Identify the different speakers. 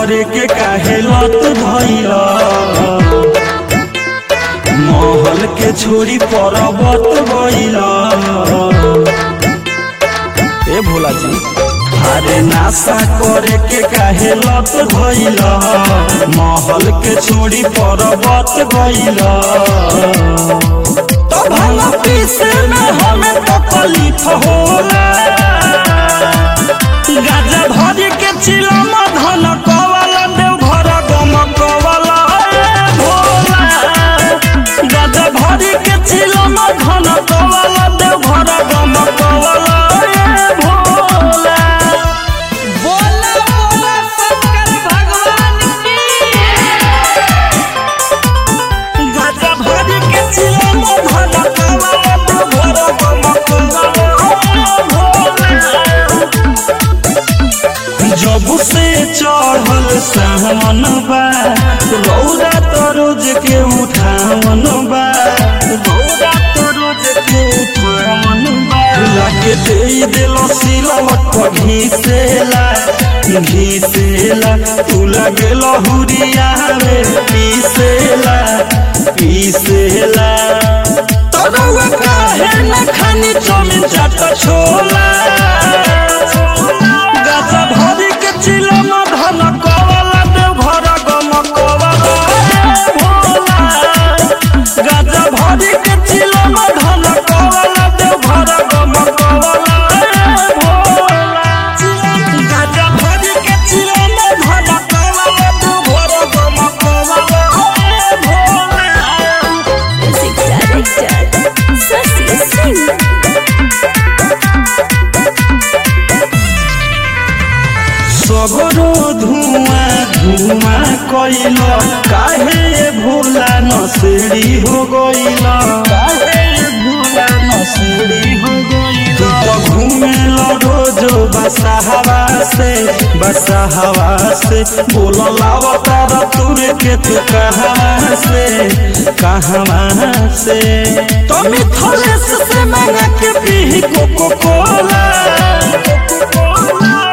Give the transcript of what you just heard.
Speaker 1: करे के काहे लत धइल महल के छोड़ी पर्वत गइल ए भोला जी अरे नासा करे के काहे लत धइल महल के छोड़ी पर्वत गइल तो भला पीसे में हमें तकलीफ होला गाजा भरी के चिलम धन कवाला देव घर गम कवाला ए भोला गाजा भरी के चिलम धन कवाला देव घर गम कवाला ए भोला
Speaker 2: बोला बोला शंकर भगवान की
Speaker 1: गाजा भरी के चिलम धन कवाला देव घर गम कवाला ए भोला जब से चढ़ल सावन बा रौदा तो रोज के उठावन बा रौदा तो रोज के उठावन बा लागे दे दिल सिलवट पर घीसेला घीसेला तू लगे लहुरिया में पीसेला पीसेला तोरा काहे न खानी चौमिन चाट छोला गाजा भरी के चिलम धन कवाला देव घर गम कवाला ए भोला गाजा भरी के चिलम धन कवाला देव घर गम कवाला ए भोला गाजा भरी के चिलम धन कवाला देव घर गम कवाला ए Bhola
Speaker 3: Music director, Sasi Singh.
Speaker 1: सगरो धुआं धुआं कइल काहे भोला नसेड़ी हो गइल काहे भोला नसेड़ी हो गइल तू तो घूमेल रोज बसहवा से बसहवा से बोल लावतार तुर के तू कहवा से कहवा से तो मिथलेस से मांगा के पी कोको कोला